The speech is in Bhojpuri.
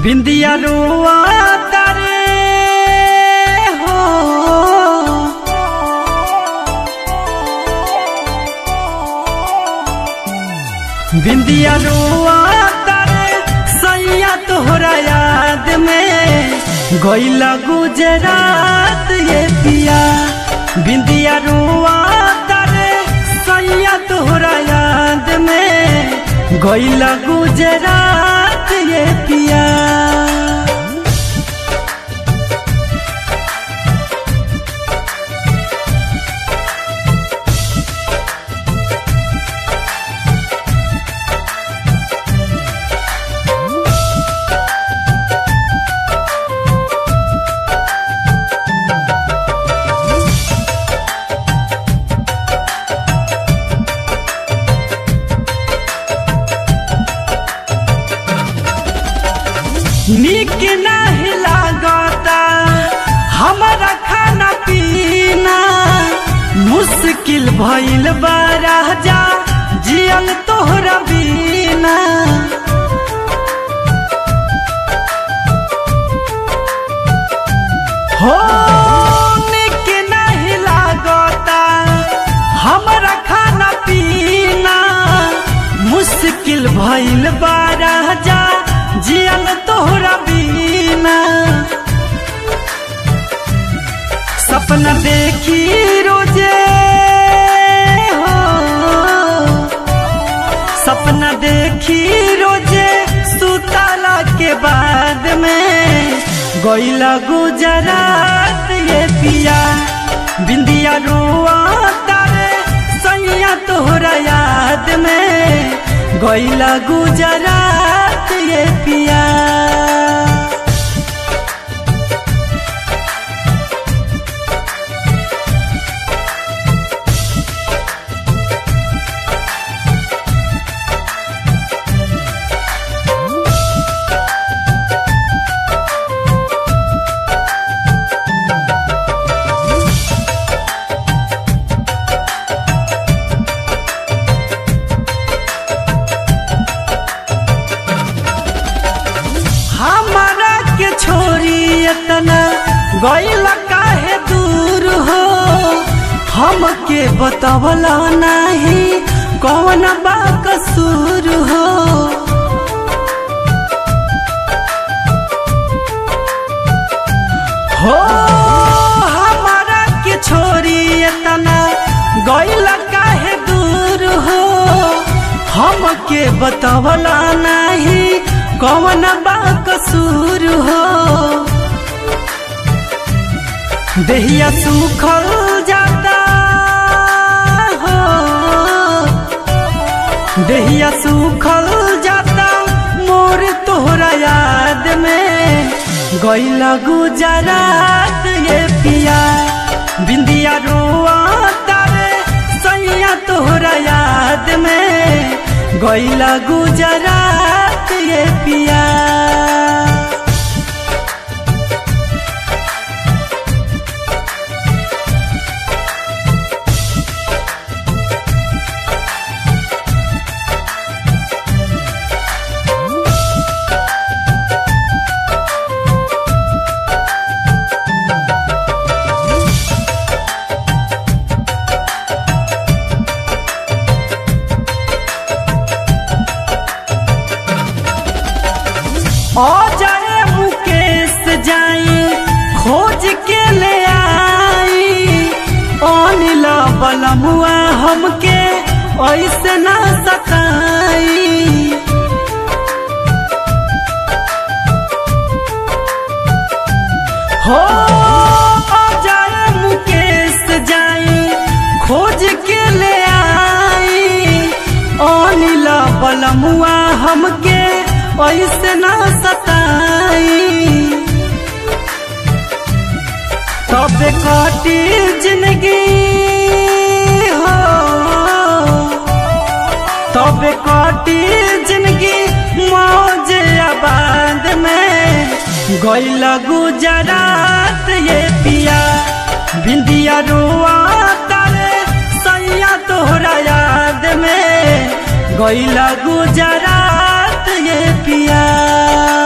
बिंदिया रुआ तारे हो बिंदिया रुआ तारे सैया तोहरा याद में गईला गुजरात ये पिया बिंदिया रुआ तारे सैया तोहरा याद में गईला गुजरात ये पिया निक नहीं लागता हमारा खाना पीना मुश्किल भइल बा राजा जियल तोहरा बिना हो निक नहीं लागता हमारा खाना पीना मुश्किल भइल बा राजा जियल तोहरा बिना सपना देखी रोजे हो सपना देखी रोजे सुताला के बाद में गईला गुजरात ये पिया बिंदिया रुआ तारे सैया तोहरा याद में गईला गुजरात ये पिया हमारा के छोरी इतना गईल काहे दूर हो हमके बतवला नहीं कौन बा कसूर हो हो हमारा के छोरी इतना गईल काहे दूर हो हमके बतवला नहीं कौन बा कसूर हो देहिया सुखल जाता हो देहिया सुखल जाता मोर तोहरा याद में गईला गुजरात ये पिया बिंदिया रुआ तारे सैया तोहरा याद में गईला गुजरात ये पिया ओ जाए मुकेश जाई खोज के ले आई अनिल बलमुआ हमके ऐसे ना सताई हो ओ जाए मुकेश जाई खोज के ले आई अनिल बलमुआ हमके ऐसे ना सताई तब काटी जिंदगी हो तब काटी जिंदगी मौज आबाद में गईला गुजरात ये पिया बिंदिया रुआ तारे सैया तोहरा याद में गईला गुजरात ये पिया